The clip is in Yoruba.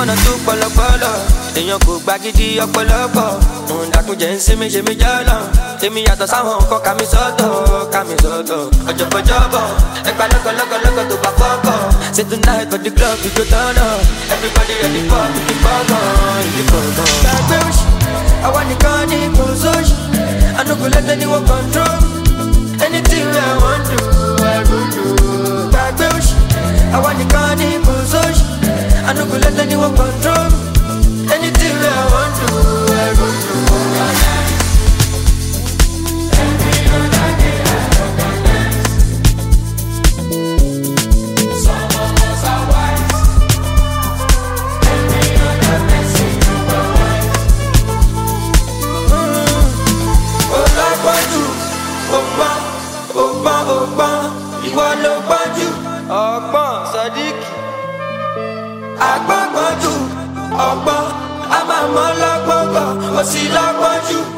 one two pọlọpọlọ èèyàn kò gba gidi ọ̀pọ̀lọpọ̀ òun dàkúnjẹ ń sinmi ṣe mí jọlọ èmi yàtọ̀ sáwọn nǹkan ká mi sọ́tọ̀ ká mi sọ́tọ̀ ọjọbọjọbọ ẹgbà lọkọlọkọlọkọ tó bá fọkọ say tonight for the club we go turn up everybody ready for the gbọngàn ìdí gbọngàn. gbàgbé òṣì àwa nìkan ní kò sóṣì I no go let anyone control me anything wey I wan do I go do. gbàgbé òṣì àwa nìkan ní kò sóṣì I no go let anyone control me anything wey I wan do I go do. ọlọ́pọ̀jù ọgbọ́n ọgbọ́n ọgbọ́n ìwọ ló pọ̀jù ọgbọ́n sadiq agbọ́gbọ́jù ọgbọ́n a máa mọ́ lọ́gbọ́gbọ́ ó sì lọ́pọ̀jù